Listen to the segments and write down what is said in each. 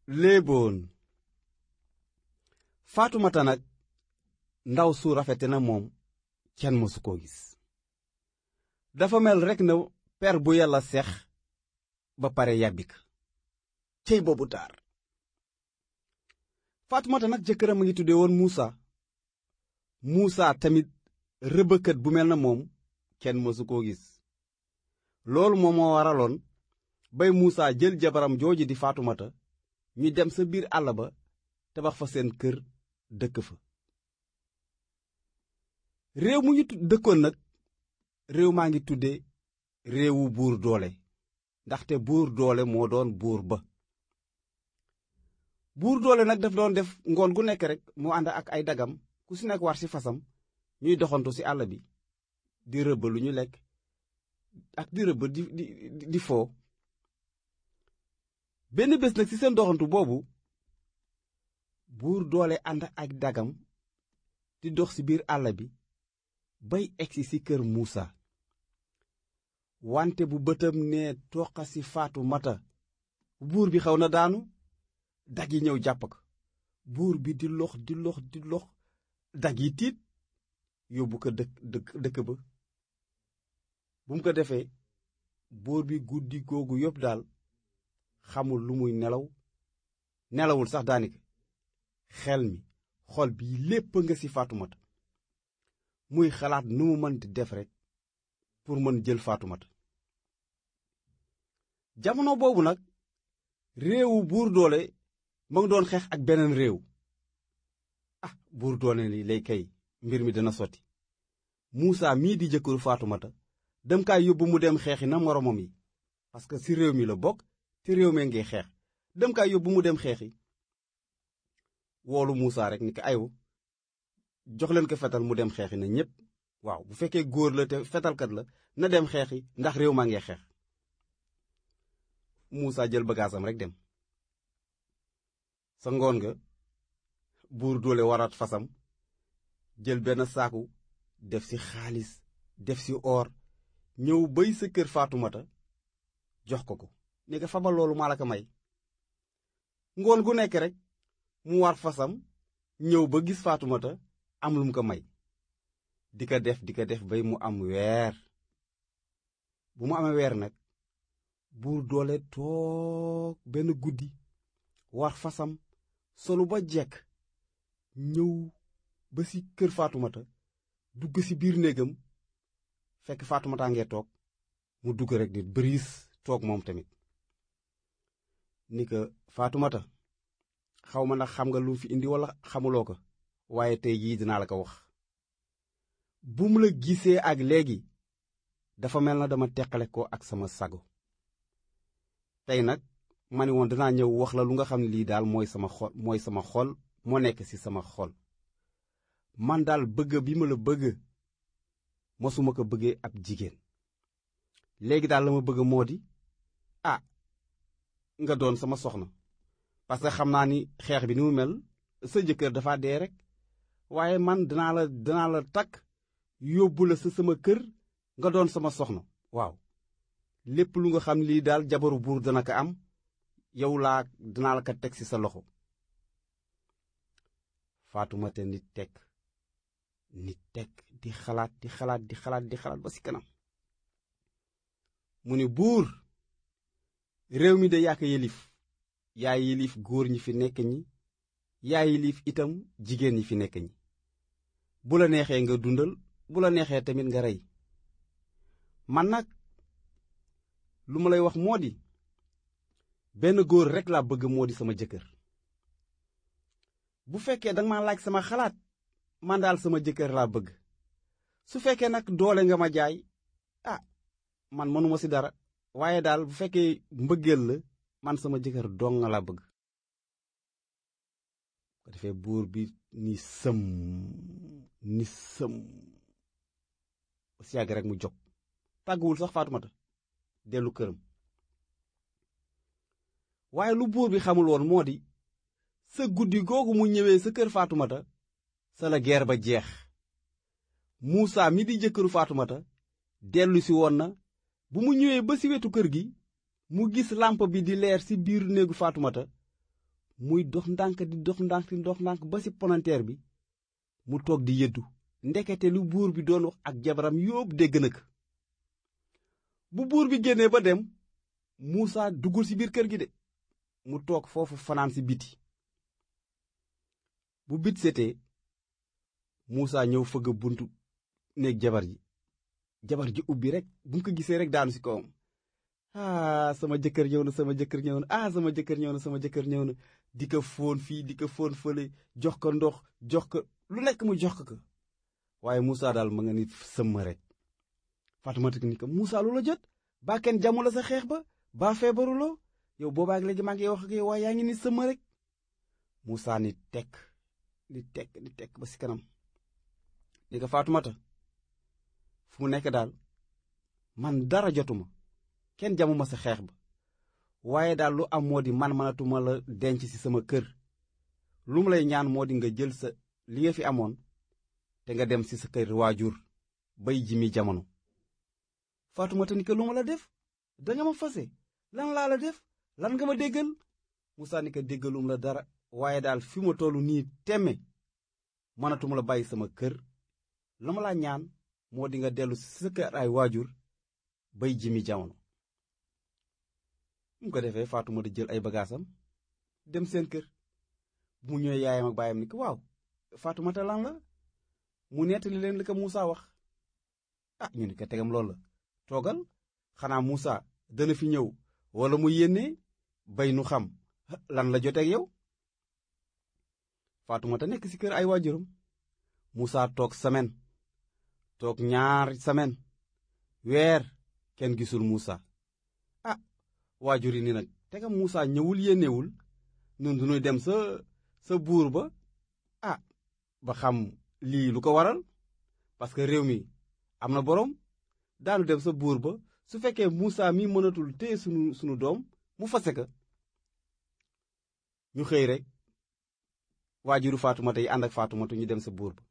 léeboon faatumata nag ndaw su rafete na moom kenn mësu koo gis dafa mel rekk na per bu yàlla sex ba pare yàbbik cey boobu taar faatumata nag jëkkëram a ngi tudde woon muusa muusa tamit rëbëkët bu mel na moom kenn mësu koo gis loolu moom moo waraloon bay muusa jël jabaram jooju di faatumata ñu dem sa biir àll ba tabax fa seen kër dëkk fa réew mu ñu dëkkoon nag réew maa ngi tudde réewu buur doole ndaxte buur doole moo doon buur ba buur doole nag daf doon def ngoon gu nekk rek mu ànd ak ay dagam ku si nekk war ci fasam ñuy doxantu ci àll bi di rëbb lu ñu lekk ak di rëbb di di di foo benn bés nag ci seen doxantu boobu buur doole ànd ak dagam di dox ci biir àll bi bay egsi ci kër muusa wante bu bëtam ne toqa ci faatu mata buur bi xaw na daanu dag yi ñëw jàpp ko buur bi di lox di lox di lox dag yi tiit yóbbu ko dëkk dëkk dëkk ba bu mu ko defee buur bi guddi googu yépp daal xamul lu muy nelaw nelawul sax daanaka xel mi xol bi lépp nga ci faatumata muy xalaat nu mu mën di def rekk pour mën jël faatumata jamono boobu nag réewu buur doole ma ngi doon xeex ak beneen réew ah buur doole li lay kay mbir mi dina sotti muusa mii di jëkkëru faatumata dem kaay yóbbu mu dem xeexi na moromam yi parce que ci réew mi la bokk te réew mee ngi xeex dem kaay yóbbu mu dem xeexi woolu muusa rek ni ko ayu jox leen ko fetal mu dem xeexi na ñépp waaw bu fekkee góor la te fetalkat la na dem xeexi ndax réew maa ngi xeex muusa jël bagaasam rek dem sa ngoon nga buur doole waraat fasam jël benn saaku def ci xaalis def ci or ñëw bay sa kër faatumata jox ko ko ne ko fabal loolu maa la ko may ngoon gu nekk rek mu war fasam ñëw ba gis faatumata am lu mu ko may di ko def di ko def bay mu am weer bu mu amee weer nag buur doole toog benn guddi war fasam solu ba jekk ñëw ba ci kër faatumata dugg ci biir néegam fekk faatumata ngee toog mu dugg rek di bëriis toog moom tamit ni ko faatumata xaw ma ndax xam nga lu fi indi walla xamuloo ko waaye tey jii dinaa la ko wax bu mu la gisee ak léegi dafa mel na dama teqale ko ak sama sago tey nag ma ni woon dinaa ñëw wax la lu nga xam ne lii daal mooy sama xol mooy sama xol moo nekk ci sama xol man daal bëgg bi ma la bëgg mosuma ko bëggee ab jigéen léegi daal la ma bëgg moo di ah nga doon sama soxna parce que xam naa ni xeex bi ni mu mel sa jëkkër dafa dee rek waaye man dinaa la dinaa la takk yóbbu la sa sama kër nga doon sama soxna waaw lépp lu nga xam lii daal jabaru buur dana ko am yow laa dinaa la ko teg ci sa loxo faatumata nit teg nit teg di xalaat di xalaat di xalaat di xalaat ba ci kanam mu ni buur réew mi de yaa ko yëlif yaa yilif góor ñi fi nekk ñi yaa yilif itam jigéen ñi fi nekk ñi bu la neexee nga dundal bu la neexee tamit nga rey man nag lu ma lay wax moo di benn góor rekk laa bëgg moo di sama jëkkër bu fekkee danga ma laaj sama xalaat man daal sama jëkkër laa bëgg su fekkee nag doole nga ma jaay ah man mënuma ci dara waaye daal bu fekkee mbëggeel la man sama jëkkër dong nga laa bëgg ko defee buur bi ni sëm ni sëm si yàgg rek mu jóg tàgguwul sax Faatumata dellu këram waaye lu buur bi xamul woon moo di sa guddi googu mu ñëwee sa kër Faatumata sa la geer ba jeex Muusaa mi di jëkkëru Faatumata dellu si woon na bu mu ñëwee ba si wetu kër gi mu gis làmp bi di leer si biir néegu Faatumata muy dox ndànk di dox ndànk di dox ndànk ba ci palanteer bi mu toog di yëddu ndekete lu buur bi doon wax ak jabaram yóob dégg na ko bu buur bi génnee ba dem Muusa duggul ci biir kër gi de mu toog foofu fanaan ci biti bu bit setee Muusa ñëw fëgg buntu néeg jabar ji jabar ji ubbi rek bu mu ko gisee rek daanu ci kawam ah sama jëkkër ñëw na sama jëkkër ñëw na ah sama jëkkër ñëw na sama jëkkër ñëw na di ko fóon fii di ko fóon fële jox ko ndox jox ko lu nekk mu jox ko waaye Muusa daal ma nga ni sëmm rek Faatumata ni ko Muusa lu la jot baa kenn jamu la sa xeex ba baa feebaruloo yow boobaak léegi maa ngi wax ak yow waaye yaa ngi ni sëmm rek Muusa ni tekk ni tekk ni tekk ba ci kanam ni ko Faatumata fu mu nekk daal man dara jotuma kenn jamuma sa xeex ba waaye daal lu am moo di man mënatuma la denc ci sama kër lu mu lay ñaan moo di nga jël sa li nga fi amoon te nga dem ci sa kër waajur bay ji mi jamono Faatumata ni ko lu ma la def danga ma fase lan laa la def lan nga ma déggal Musaa ni ko déggalum la dara waaye daal fi ma tollu nii temme mënatuma la bàyyi sama kër la ma laa ñaan moo di nga dellu ci sa kër ay waajur bay ji mi jamono mu ko defee Faatumata jël ay bagaasam dem seen kër bu mu ñëwee yaayam ak baayam ni ko waaw Faatumata lan la mu nettali leen li ko Muusa wax ah ñu ni ko tegam loolu la toogal xanaa Muusa dana fi ñëw wala mu yénnee bay nu xam lan la joteeg yow Faatumata nekk ci kër ay waajuram Muusa toog semaine toog ñaar semaine weer kenn gisul Muusa ah waajur yi ni nag tegam Muusa ñëwul yéenewul nun duñuy dem sa sa buur ba ah ba xam lii lu ko waral parce que réew mi am na boroom daanu dem sa buur ba su fekkee Muusa mi mënatul téye sunu sunu doom mu fase ka ñu xëy rek waajuru Faatumata yi ànd ak Faatumata ñu dem sa buur ba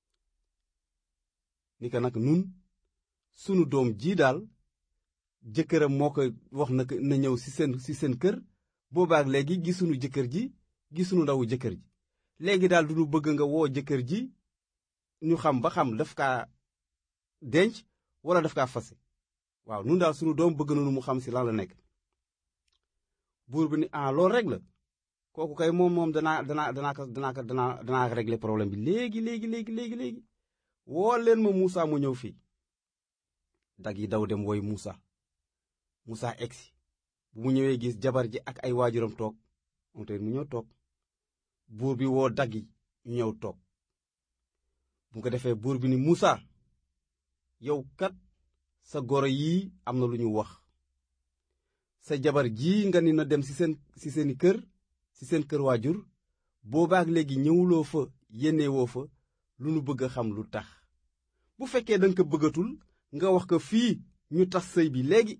ni ko nag nun sunu doom jii daal jëkkëram moo ko wax na na ñëw ci seen ci seen kër boobaak léegi gisunu jëkkër ji gisunu ndawu jëkkër ji léegi daal du ñu bëgg nga woo jëkkër ji ñu xam ba xam daf kaa denc wala daf kaa fase waaw nun daal sunu doom bëgg nañu mu xam ci lan la nekk buur bi ni ah loolu rek la kooku kay moom moom danaa danaa danaa ko danaa ko danaa danaa régler problème bi léegi léegi léegi léegi léegi woo leen ma Muusa mu ñëw fii dag yi daw dem woy Muusa Muusa egsi bu mu ñëwee gis jabar ji ak ay waajuram toog moom tamit mu ñëw toog buur bi woo dag yi ñu ñëw toog bu ko defee buur bi ni Muusa yow kat sa goro yii am na lu ñu wax sa jabar ji nga ni na dem ci seen ci seeni kër ci seen kër waajur boobaak léegi ñëwuloo fa yénnewoo fa lu nu bëgg a xam lu tax bu fekkee danga ko bëggatul nga wax ko fii ñu tas sëy bi léegi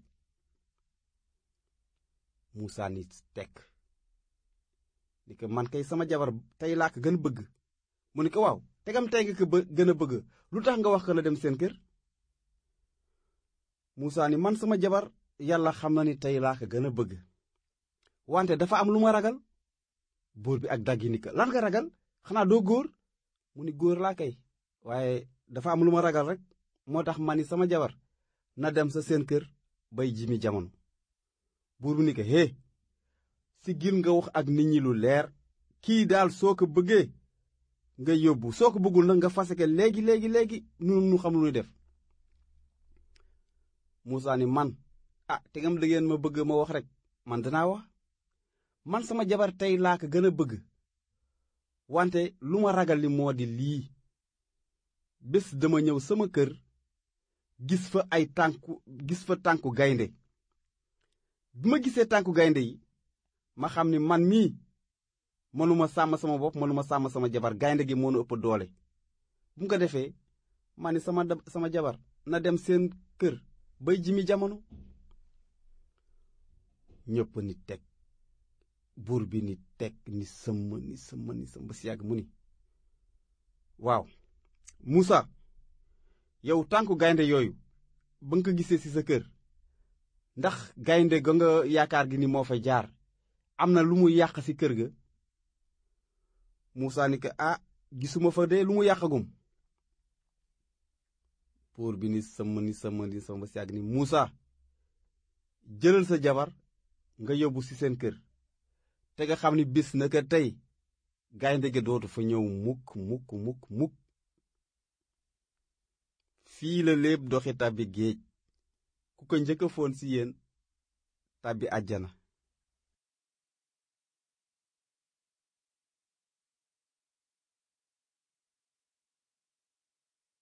Muusa ni tekk ni ko man kay sama jabar tey laa ko gën a bëgg mu ni ko waaw tegam tey nga ko gën a bëgg lu tax nga wax ko la dem seen kër Muusa ni man sama jabar yàlla xam na ni tey laa ko gën a bëgg wante dafa am lu ma ragal buur bi ak daggi ni ko lan nga ragal xanaa doo góor mu ni góor laa kay waaye dafa am lu ma ragal rek moo tax ma ni sama jabar na dem sa seen kër bay ji mi jamono buur bi ni ko hé si gil nga wax ak nit ñi lu leer kii daal soo ko bëggee nga yóbbu soo ko bëggul nag nga fase ko léegi léegi léegi nu nu xam lu ñuy def Muusa ni man ah te ngam da ngeen ma bëgg ma wax rek man danaa wax man sama jabar tey laa ko gën a bëgg wante lu ma ragal li moo di lii bés dama ñëw sama kër gis fa ay tànku gis fa tànku gaynde bi ma gisee tànku gaynde yi ma xam ni man mii mënuma sàmm sama bopp mënuma sàmm sama jabar gaynde gi mënu ëpp doole bu mu ko defee ma ni sama sama jabar na dem seen kër bay jimi jamono ñépp ni teg buur bi ni teg ni sëmm ni sëmm ni sëmm ba si yàgg mu ni waaw Muusa yow tànku gaynde yooyu ba nga ko gisee ci sa kër ndax gaynde ga nga yaakaar gi ni moo fa jaar am na lu mu yàq ci kër ga Muusaa ni ko ah gisuma fa de lu mu yàqagum buur bi ni sëmm ni sëmm ni sëmm si àgg ni Muusaa jëlal sa jabar nga yóbbu ci seen kër te nga xam ni bis naka tey gaynde gi dootu fa ñëw mukk mukk mukk mukk fii la léeb doxi tàbbi géej ku ko njëkk a foon ci yéen tàbbi àjjana